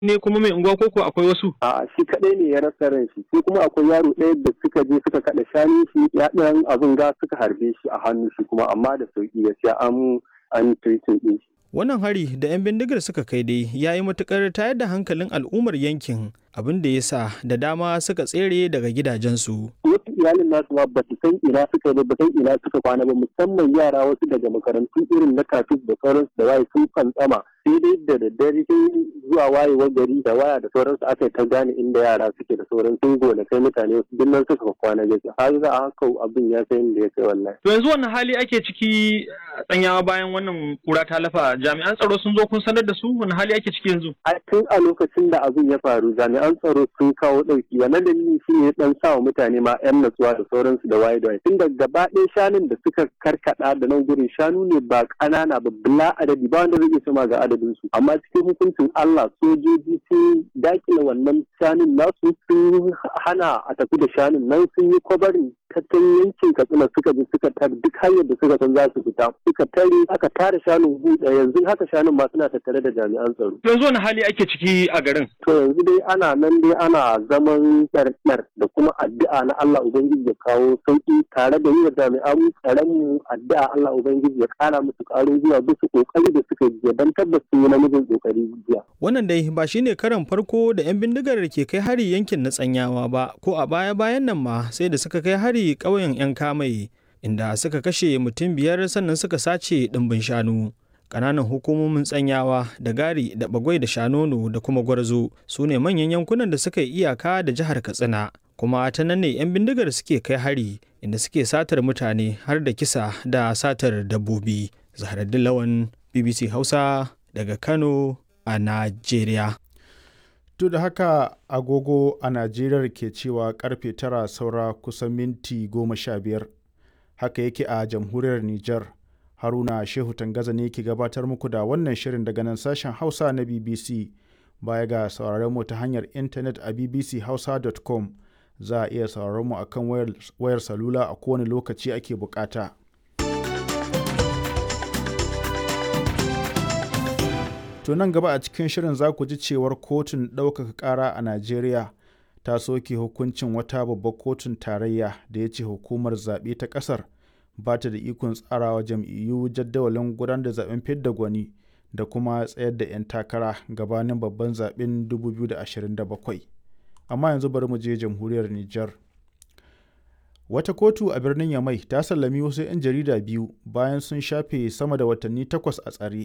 ne kuma mai unguwa koko akwai wasu? a shi kadai ne ya rasa ran shi sai kuma akwai yaro ɗaya da suka je suka kaɗa shanu shi ya ɗan abin ga suka harbe shi a hannu shi kuma amma da sauki gaskiya an an treating ɗin shi Wannan hari da 'yan bindigar suka kai dai ya yi matukar tayar da hankalin al'ummar yankin abin da ya sa da dama suka tsere daga gidajensu. wasu iyalin nasu ma ba su san ina suka ba ba san ina suka kwana ba musamman yara wasu daga makarantu irin na kafin da sauransu da waye sun fantsama sai dai da daddare sai zuwa wayewar gari da waya da sauransu aka ta gane inda yara suke da sauran sun gona kai mutane wasu duk nan suka kwana gaskiya har za a haka abin ya kai inda ya kai wallahi To yanzu wannan hali ake ciki a tsanyawa bayan wannan kura ta lafa jami'an tsaro sun zo kun sanar da su wani hali ake ciki yanzu? a tun a lokacin da abin ya faru jami'an tsaro sun kawo ɗauki wannan dalili shi ne dan sa wa mutane ma yan natsuwa da sauransu da waye da waye tun da gaba ɗaya shanun da suka karkada da nan gurin shanu ne ba ƙanana ba bila adadi ba wanda zai iya ma ga adadin su amma cikin hukuncin Allah sojoji sun dakile wannan shanun nasu sun hana a tafi da shanun nan sun yi kwabarin tattan yankin katsina suka bi suka tar duk hanyar da suka san za su fita suka tare aka tare shanun buɗe yanzu haka shanun ma suna tattare da jami'an tsaro To yanzu wani hali ake ciki a garin? To yanzu dai ana nan dai ana zaman ɗarɗar da kuma addu'a na Allah Ubangiji ya kawo sauƙi tare da yi wa jami'an tsaronmu addu'a Allah Ubangiji ya ƙara musu ƙarin zuwa bisa ƙoƙari da suka yi don tabbas sun yi namijin ƙoƙari jiya. Wannan dai ba shi ne karan farko da 'yan bindigar ke kai hari yankin na tsanyawa ba ko a baya-bayan nan ma sai da suka kai hari ƙauyen 'yan kamai inda suka kashe mutum biyar sannan suka sace ɗimbin shanu. Ƙananan hukumomin tsanyawa da gari da bagwai da shanono da kuma gwarzo su ne manyan yankunan da suka yi iyaka da jihar Katsina. Kuma ta nan ne 'yan bindigar suke kai hari inda suke satar mutane har da kisa da satar dabbobi. Zaharaddin Lawan BBC Hausa daga Kano a Najeriya. Duk da haka agogo a Najeriya ke cewa karfe tara saura kusan minti goma sha biyar. Haka yake a jamhuriyar Nijar. Haruna Shehu Tangaza ne ke gabatar muku da wannan shirin daga nan sashen Hausa na BBC. Baya ga sauraron mu ta hanyar intanet a bbchausa.com za a iya sauraron mu akan wayar, wayar salula a kowane lokaci ake bukata. To nan gaba a cikin shirin za ku ji cewar kotun ɗaukaka ƙara a Najeriya ta soke hukuncin wata babbar kotun tarayya da ya ce hukumar zaɓe ta ƙasar ba ta da ikon tsarawa jam'iyyu jadawalin gudanar da zaben fidda gwani da kuma tsayar da 'yan takara gabanin babban zaben 2027 amma yanzu bari mu je jamhuriyar Nijar. Wata kotu a birnin Yamai ta sallami wasu 'yan jarida biyu bayan sun shafe sama da watanni takwas a tsare.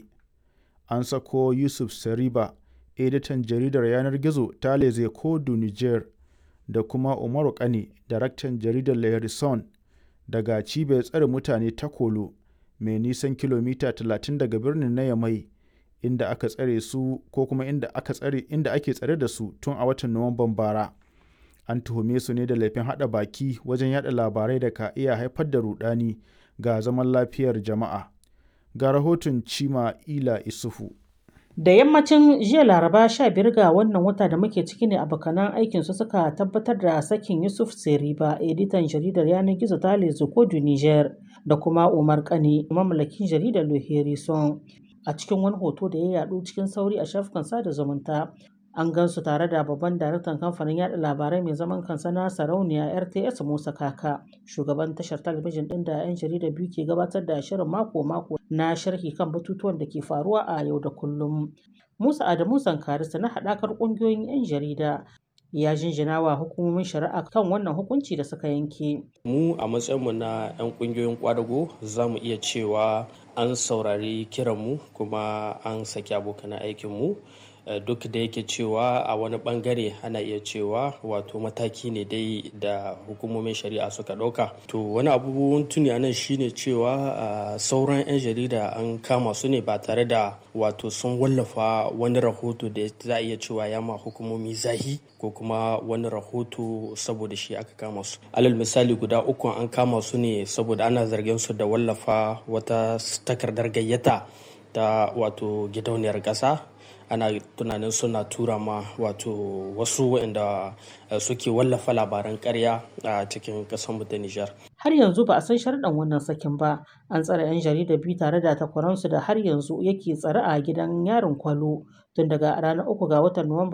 An sako Yusuf Sariba, editan jaridar yanar gizo ta Leze Kodu Niger, da kuma Umaru Kane, daraktan jaridar Le daga cibiyar tsare mutane ta Kolo mai nisan kilomita 30 daga birnin na Yamai inda aka tsare su ko kuma inda aka tsare inda ake tsare da su tun a watan Nuwamban bara. An tuhume su ne da laifin hada baki wajen yada labarai da ka iya haifar da rudani ga zaman lafiyar jama'a. Ga rahoton Cima Ila Isufu. Da yammacin jiya Laraba 15 ga wannan wata da muke ciki ne abokanan aikin su suka tabbatar da sakin Yusuf Seriba, editan jaridar yanar gizo ta Lezokodu Niger, da kuma Umar Kane, mamallakin jaridar Loherison. A cikin wani hoto da ya yadu cikin sauri a shafukan sada zumunta, an gansu tare da babban daraktan kamfanin yada labarai mai zaman kansa na sarauniya RTS Musa Kaka, shugaban tashar talabijin ɗin da 'yan jarida biyu ke gabatar da shirin mako-mako na sharhi kan batutuwan da ke faruwa a yau da kullum. Musa Adamu Zankarista na haɗakar ƙungiyoyin 'yan jarida ya jinjina wa hukumomin shari'a kan wannan hukunci da suka yanke. Mu a matsayinmu na 'yan ƙungiyoyin kwadago za mu iya cewa an saurari kiranmu kuma an saki abokan aikinmu. duk da yake cewa a wani bangare ana iya cewa wato mataki ne dai da hukumomin shari'a suka ɗauka to wani abubuwan tuni anan shine cewa sauran 'yan jarida an kama su ne ba tare da wato sun wallafa wani rahoto da za a iya cewa ya ma hukumomi zahi ko kuma wani rahoto saboda shi aka kama su alal misali guda uku an kama su ne saboda ana zargin su da wallafa wata takardar gayyata ta wato gidauniyar ƙasa ana tunanin suna tura ma wato wasu waɗanda suke wallafa labaran karya a cikin ƙasar ta Nijar. Har yanzu ba a san sharɗan wannan sakin ba. An tsare 'yan jarida biyu tare da takwaransu da har yanzu yake tsare a gidan yarin kwalo tun daga ranar uku ga watan Nuwamba